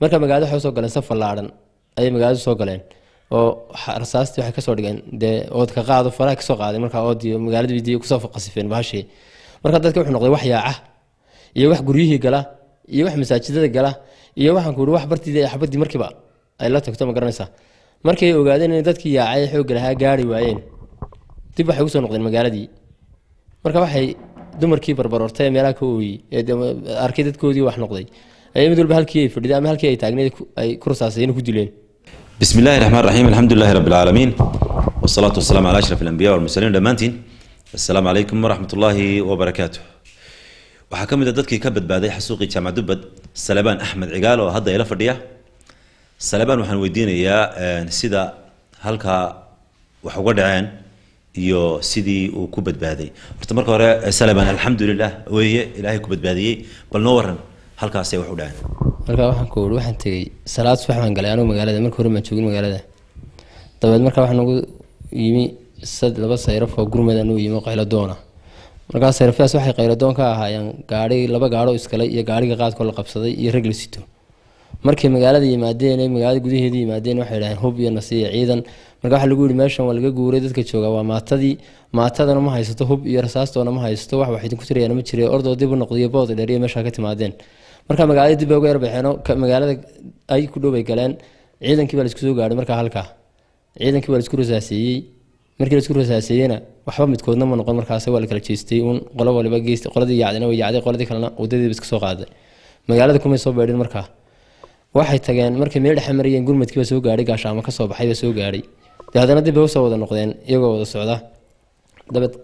marka magaalada waxay usoo galeen saf fallaadhan ayay magaalada soo galeen oo rasaastii waxay kasoo dhigeen dee oodka qaado faraha kasoo qaaday markaa oodiyo magaalada bidiyo kusoo qasifeen bahashii marka dadka wuxuu noqday wax yaaca iyo wax guryihii gala iyo wax masaajidada gala iyo waxaan ku ihi wax bartiida xabadii markiiba ay la tagto ma garanaysaa markay ogaadeen in dadkii yaacay xoogga lahaa gaari waayeen dib waxay usoo noqdeen magaaladii marka waxay dumarkii barbarortay ee meelaha ka ooyey ee arkay dadkoodii wax noqday ayay mid walba halkii ay fadhiday ama halkii ay taagneed ay ku rasaasayeen ku dileen بسم الله الرحمن الرحيم الحمد لله رب العالمين والصلاة والسلام على أشرف الأنبياء والمرسلين دمانتين السلام عليكم ورحمة الله وبركاته waxaa ka mid a dadkii ka badbaaday xasuuqii jaamac dubbad salebaan axmed cigaal oo hadda ila fadhiya salebaan waxaan weydiinayaa sida halkaa wax uga dhaceen iyo sidii uu ku badbaaday horta marka hore salebaan alxamdulilah weeye ilaahay ku badbaadiyey bal noo waran halkaasay wax u dhaceen marka waxaan ku uri waxaan tegey salaad subax baan galay anigu magaalada marka hore maan joogin magaalada dabeed marka waxaa nagu yimi sad laba sayraf oo gurmad anugu yimi oo qayladoona markaa sayrafyaas waxay qayladoon ka ahaayeen gaari laba gaadho iskalay iyo gaariga qaadkoo la qabsaday iyo rag la sito markay magaalada yimaadeen ee magaalada gudaheeda yimaadeen waxay dhaheen hub iyo nasiya ciidan marka waxaa lagu yihi meeshan waa laga guuray dadka jooga waa maatadii maatadana ma haysato hub iyo rasaastoona ma haysato wax wax idinku tirayaan ma jire ordoo dib u noqdiyo bood dheer iyo meeshaa ka timaadeen marka magaalada dib bay uga yarbaxeen magaalada ay ku dhow bay galeen ciidankii baa laisku soo gaadhay markaa halkaa ciidankii baa laisku rasaaseeyey markii laisku rasaaseeyena waxba midkoodna ma noqon markaas waa la kala jeestay uun qolo waliba geest qoladii yacdina way yacday qoladii kalena wadadiiba iska soo qaaday magaalada kumay soo beedhin markaa waxay tageen markay meel dhexe marayeen gurmadkii baa soo gaadhay gaashaamo ka soo baxay baa soo gaadhay dee haddana dib bay usoo wada noqdeen iyagoo wada socda dabeed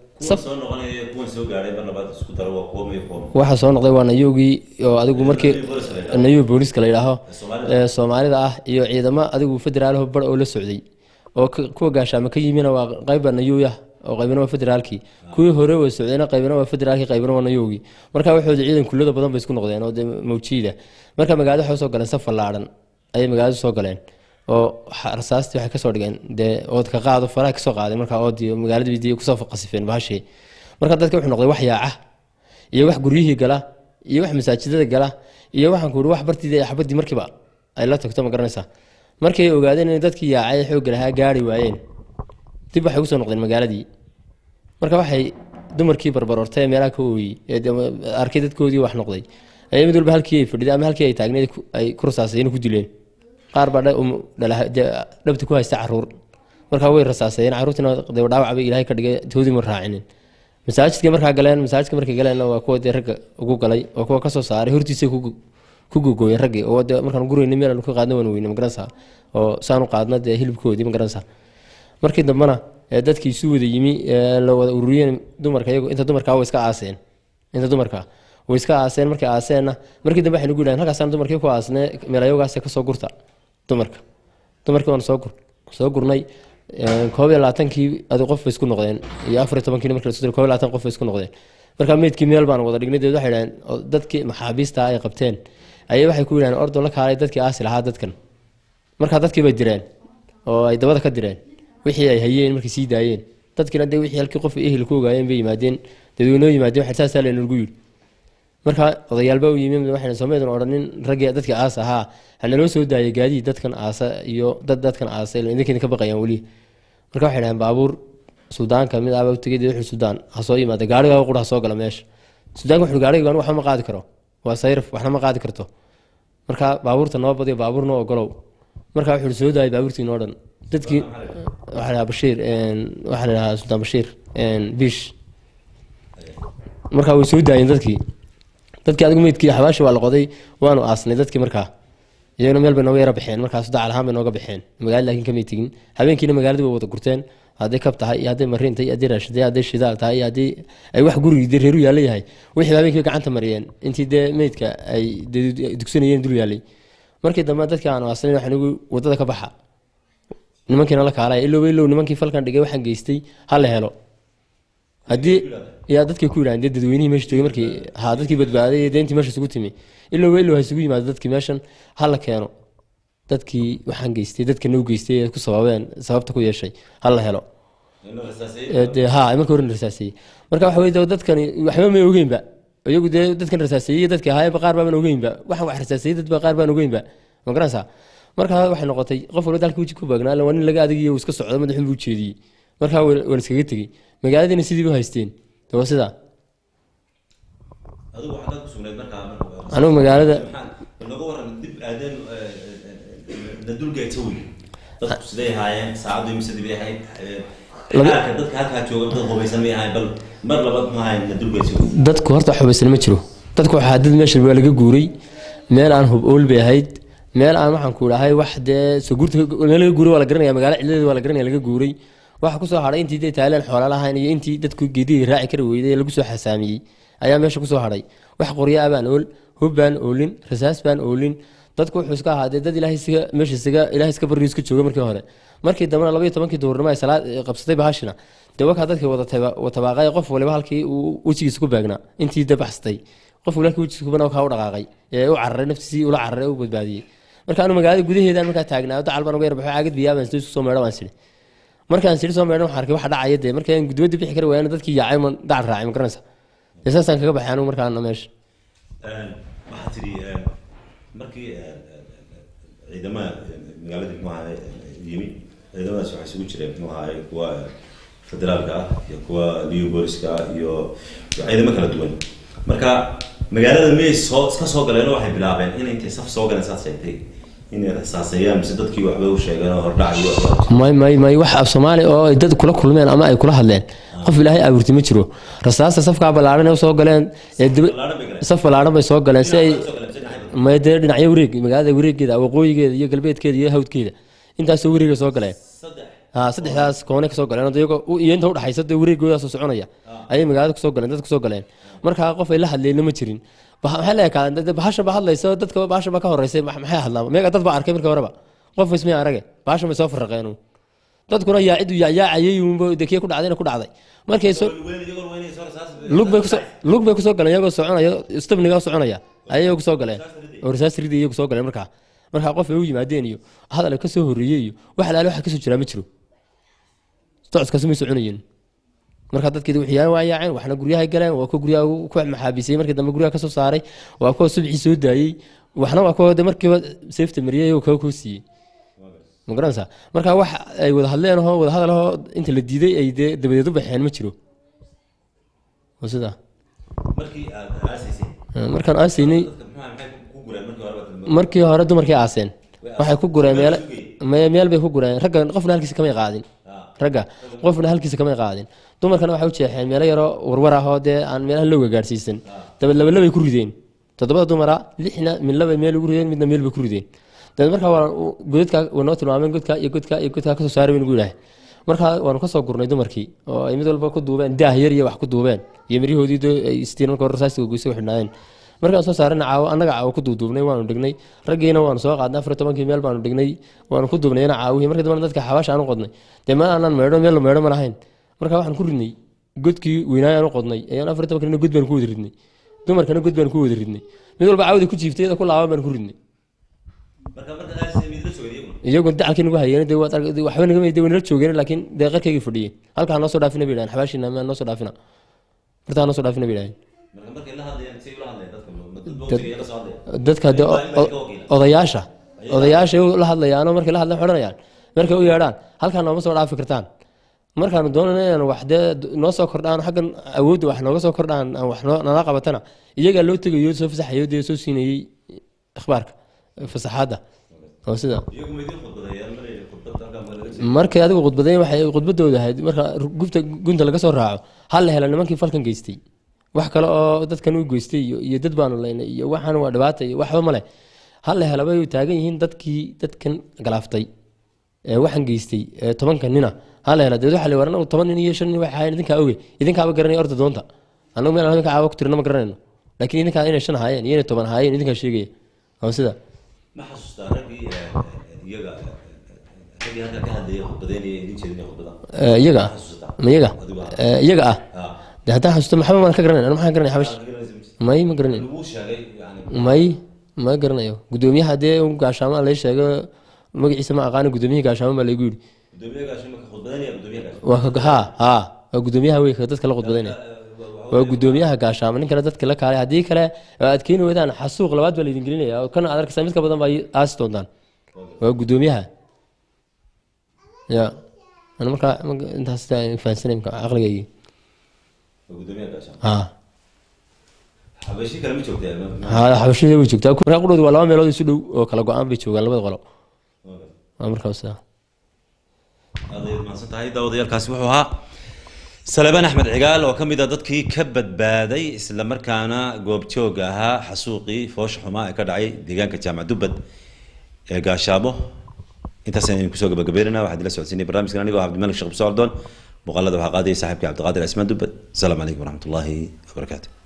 waxaa soo noqday waa nayowgii oo adigu markii nayow booliska la yidhaaho soomaalida ah iyo ciidamo adigu federaalaho bar oo la socday oo kuwa gaashaamo ka yimina waa qayba nayowya oo qaybina waa federaalkii kuwii hore way socdeen qaybina waa federaalkii qaybina waa nayowgii marka waxooda ciidan kullada badan bay isku noqdeen oo mawjiida marka magaalada waxay usoo galeen saf fallaadhan ayay magaalada soo galeen oo rasaastii waxay kasoo dhigeen dee oodka qaado faraha kasoo qaaday markaa oodiyo magaalada bidiyo kusoo qasifeen bahashii marka dadka wuxuu noqday wax yaaca iyo wax guryihii gala iyo wax masaajidada gala iyo waxaan ku ihi wax bartiida xabadii markiiba ay la tagto ma garanaysaa markay ogaadeen in dadkii yaacay xoogga lahaa gaari waayeen dib waxay usoo noqdeen magaaladii marka waxay dumarkii barbarortay ee meelaha ka ooyey ee arkay dadkoodii wax noqday ayay mid walba halkii ay fadhiday ama halkii ay taagneed ay ku rasaasayeen ku dileen qaar baa dhabta ku haysta caruur markaa way rasaasayeen caruurtiina dhaawac bay ilaahay ka dhigay toodii ma raacinin masaajidka markaa galeen masaajidka markay galeenna waa kuwa dee ragga ugu galay oo kuwa kasoo saaray hortiisay ku gogooyeen raggii oo dee markaan gurayna meel aan ka qaadna waan weyne magaranaysaa oo saan u qaadna dee hilibkoodii magaranaysaa markii dambena dadkii isu wada yimi la wada ururiyeen dumarka iyagu inta dumarkaa way iska aaseen inta dumarka way iska aaseen markay aaseenna markii dambe waxay nagu yidhahen halkaasaan dumarkii ku aasne meelayogaas kasoo gurta dumarka dumarkii waan soo gur soo gurnay koob iyo labaatankii adi qof bay isku noqdeen iyo afar iyo tobankii marka lasoo koob iyo labaatan qof bay isku noqdeen marka meydkii meel baan wada dhignay deed waxay dhaheen dadkii maxaabiista ay qabteen ayay waxay ku yidhahen ordo la kaalay dadkii aasi lahaa dadkan markaa dadkii bay direen oo ay dabada ka direen wixii ay hayeen markay sii daayeen dadkiina dee wixii halkii qof ehel ku ogaayeen bay yimaadeen dadweynoo yimaadeen waxay saasaa laynagu yidhi marka odayaalba u yimi waxayna soomeedan odhanin raggii dadkii aas ahaa hanaloo soo daayay gaadiid dadkan aasa iyo dad dadkan aasa idinkeeda ka baqayaan weli marka waxay dhaheen baabuur suudaanka mid aaba tegay dee wuxuu suudaan ha soo yimaada gaariga qura ha soo gala meesha suudaanka wuxuu gaariga anigu waxba ma qaadi karo waa sayraf waxna ma qaadi karto marka baabuurta noo badiyo baabuur noo ogolow marka wuxuu soo daayay baabuurtii noo dhan dadkii waxaa la bashiir waxaa la dhahaa suldaan bashiir bish marka way soo daayeen dadkii dadkii adigu meydkii xabaashi waa la qoday waanu aasnay dadkii markaa iyaguna meel bay nooga yara baxeen markaas dacal ahaan bay nooga baxeen magaalada laakiin kamay tegin habeenkiina magaaladii way wada gurteen hadday kab tahay iyo hadday mariin tahay iyo hadday raashin tahay hadday shidaal tahay iyo haddii ay wax gurigii dee reeru yaalla yahay wixii habeenkii gacanta mariyeen intii dee meydka ay dugsanayeen dul yaallay markii dambe dadkii aanu aasnayn waxaan igu wadada ka baxa nimankiina la kaalaya ilow ilow nimankii falkan dhigay waxaan geystay ha la helo haddii yaa dadkay ku yidhahan dee dadweynihii meesha joogay markii ha dadkii badbaaday ee deentii meesha isugu timi ilow ilow ha isugu yimaado dadkii meeshan ha la keeno dadkii waxaan geystay dadka noo geystay ee ku sababeen sababta ku yeeshay ha la helo dee ha marka horen rasaaseeyey marka waxa weye dadkani waxba may ogeynba iyagu dee dadkan rasaaseeyey dadkii ahaayeenba qaar baaban ogeynba waxaan wax rasaaseeyey dadba qaar baan ogeynba ma ma garanaysaa markaa waxay noqotay qof walba dalka weji ku baagnaa waa nin laga adegayo iska socdo madaxun buu jeediyey markaa waa la iskaga tegey magaaladiina sidii u haysteen de waa sidaa adigu waxaad ku sugnayd markaa anigu magaalada naga waran dib aadeen na dulgeegta wey dadku siday ahaayeen saacaddu imisadii bay ahayd xaalka dadka halkaa jooga dad hubaysan may ahayn bal mar labaad ma ahayn na dulgeegta dadku horta xubaysan ma jiro dadku waxaa dad meesha waa laga guuray meel aan hub ool bay ahayd meel aan waxaan ku idhahay wax dee soo guurta meel laga guuray waa la garanaya magaalo ciladeeda waa la garanaya laga guuray waxa kusoo hadhay intii dee taaleen xoola lahayn iyo intii dadku geedihii raaci kari weyday ee lagu soo xasaamiyey ayaa meesha kusoo hadhay wax qoryo ah baan ool hub baan oolin rasaas baan oolin dadku wuxuu iska ahaa dee dad ilaahay isaga meesha isaga ilaahay iska barriyo iska jooga markii hore markii dambena labaiyo tobankii duhurnimo ay salaad qabsatay bahashina dee wakaa dadkii wada tabaaqay qof waliba halkii uu wejigiisa ku baagnaa intii dee baxsatay qof walaalkii wejigiisa kubana kaa u dhaqaaqay ee u cararay naftiisii ula cararay u badbaadiyey marka anu magaalada gudaheedaan markaa taagnaa dacal baan uga yarbaxo caagad biyaa baan isku soo meedho baan sidhi markaan sidhi soo meedho waxaan arkay waxa dhacaya dee markaan gudbada bixi kari waayana dadkii yaacay man dacal raacay ma garanaysa dee saasaan kaga baxay anigu markaana meesha waxaa tidhi markii ciidamada magaaladii muxuu ahaay yimi ciidamadaas waxaa isugu jireen muxuu ahaay kuwa federaalka ah iyo kuwa liu booliska ah iyo ciidamo kala duwan marka magaalada miyay soo iska soo galeen oo waxay bilaabeen inay intay saf soo galeen saad sheegtay inay rasaaseeyaan mise dadkii waxba u sheegeen oo hordhac iyo waxba may may may wax af soomaali oo ay dad kula kulmeen ama ay kula hadleen qof ilaahay abuurti ma jiro rasaasta safkaa ballaaran ee usoo galeen ee daba ballaaran bay galeen saf ballaaran bay soo galeen si ay soo galeen mise dhinacyada may dee dhinacyo wareeg magaalada wareegeeda waqooyigeeda iyo galbeedkeeda iyo hawdkeeda intaasoo wareega soo galeen saddex ha saddexdaas koone kasoo galeen oo iyagoo u- iyo inta udhaxaysa dee wareegoodaasoo soconaya ayay magaalada kusoo galeen dad kusoo galeen markaa qof ay la hadleenna ma jirin Bah- maxay la ekaan bahashan ba hadlaysa dadka bahashan ba ka horeysay ma- maxay hadlaan meega dad ba arkay markii horeba qof ismay arage bahashan bay soo farraqeen uun. dadkuna yaacidu yaacayay uunba dekiye ku dhacdayna ku dhacday markay soo weyn iyagoo weynay soo rasaas lug bay kusoo lug bay kusoo galeen iyagoo soconaya stabniga soconaya ayay kusoo galeen oo rasaas ridi iyagu soo galeen markaa markaa qof ay u yimaadeen iyo hadal ka soo horreeyey iyo wax alaale waxa kasoo jiraa ma jiro socodkaasi may soconayeen markaa dadkeedi waxyaan waa yaaceen waxna guryahay galeen waa kuwa guryaha ugu- ku maxaabisay markii dambe guryaha kasoo saaray waa kuwa subxii soo daayey waxna waa kuwa de markiiba seefta mariyay oo kaga koo siiyey ma garanaysaa marka wax ay wada hadleen oo wada hadal oo inta la diiday ay dee dabadeed u baxeen ma jiro waa sidaa markii aad aasaysay markaan aasaynay dadka muxuu ahaa maxay ku gureen markii hore baad markii hore dumarkii aaseen waxay ku gureen meel me- meel bay ku gureen ragga qofna halkiisa kamay qaadin ragga qofna halkiisa kamay qaadin dumarkana waxay u jeexeen meelo yaroo warwar ah oo dee aan meelaha looga gaarsiisan dabeed laba labay ku rideen toddobada dumara lixna mid labay meel ugu rideen midna meel bay ku rideen dabeed markaa waa godadka way noo tilmaameen godka iyo godka iyo godka kasoo saaray baynu yidhaah markaa waanu kasoo gurnay dumarkii oo ay mid walba ku duubeen daah yar iyo wax ku duubeen iyo maryahoodii dee ay istiin marka hore rasaasiga goysa u xidhnaayeen markaan soo saarana caawo annaga caawo ku duuduubnay waanu dhignay raggiina waanu soo qaadnay afar iyo tobankii meel baanu dhignay waanu ku duubnayna caawihii markii dambena dadka xabaasha aanu qodnay dee ma aanan meedho meel la meedho ma lahayn marka waxaan ku ridnay godkii weynaayo aanu qodnay ayaan afar iyo tobankii god baan ku wada ridnay dumarkana god baan ku wada ridnay mid walba caawda ku jiiftay iyada ku laaban baan ku ridnay marka marka aasaysay mid la sugay iyaguna iyagu dacalkii nagu hayeen dee waad arg- dee waxba naga de wanala joogeen laakiin dee qarkaygii fadhiyeen halkaa noo soo dhaafina bay dhahan xabaashiina ma noo soo dhaafina bartaa noo soo dhaafina bay dhahan marka markay la hadlayaan say ula hadlayaan dadka ma dad bawtiga la soo hadlaya dadka de o- o- odayaasha odayaasha la hadlayaanoo markay la hadlaan xodhanayaan markay u yeedhaan halkaa nooma soo dhaafi kartaan markaanu doonayna inaan wax dee noo soo kordhaan xaggan awoodda wax nooga soo kordhaan aan wax noo- nala qabatana iyagaa loo tegayo soo fasaxayo dee soo siinayey ikhbaarka fasaxaadda oo sida iyagu ma idiin khudbadayaan mar khudbad halkaa ma laga markay adigu khudbadayn waxay khudbadooda ahayd marka gubta gunta laga soo raaco hal la hela nimankii falkan geystay wax kale oo dadkan u geystay iyo iyo dad baanu laynay iyo waxaan waa dhibaata iyo waxba male hal la hela bay taagan yihiin dadkii dadkan galaaftay ee waxaan geystay ee tobanka nina hal la hela deed waxa la waran toban nin iyo shan nin waxay ahaayeen idinkaa oge idinkaaba garanay orda doonta annagu meel aan idinka caawa ku tirna ma garanayno laakiin idinkaa inay shan ahaayeen iyo inay toban ahaayeen idinkaa sheegaya oo sida ma xasuustaa raggii eh, eh, iyaga eh, raggii halkaa ka hadlayay khudbadeynaya idin jeedinaya khudbada Ee, iyaga ma xasuustaa ma iyaga adigu ah Ee, iyaga ah ah de haddaan xasuusto maxba maan ka garanay anu maxaan garanay xabash Waxaad garanaysa mise? may ma garanayn lagu sheegay yani may ma garanayo gudoomiyaha dee un gaashaamo lay sheego magaciisa ma aqaana gudoomiyihii gaashaamo baa laygu yidhi gudoomiyaha gaashin marka khudbadeynaya gudoomiyaha gaashin waa ka ha ha waa gudoomiyaha wey ka dadka la khudbadaynaya waxa waa guddoomiyaha gaashaamo nin kale dadka la kaalay haddii kale aad keeni weydaan xasuuq labaad baa laydin gelinaya oo kan aad arkaysaa mid ka badan baa aasi doontaan waa guddoomiyaha ya ana markaa intaas fahansanay caqligaygii ha xabashi kale ma joogtaa ha xabashida way joogtaa markaa qudhoodu waa laba meelood isu dhow oo kala go-aan bay joogaan labada qolo waa markaa sidaa aad ayaad mahadsan tahay daawadayaalkaasi wuxuu ahaa salebaan axmed cigaal oo ka mid a dadkii ka badbaaday isla markaana goobjoog ahaa xasuuqii foosha xumaa ee ka dhacay deegaanka jaamac dubbad ee gaashaamo intaas aynu kusoo gabagabeynana waxaad ila socodsiinay barnaamijkan anigoo cabdimalik sheekh bisocdoon muuqaalada waxaa qaadayay saaxiibkii cabdiqaadir cismaan dubbad asalaamu calaykum waraxmat ullaahi wabarakaatu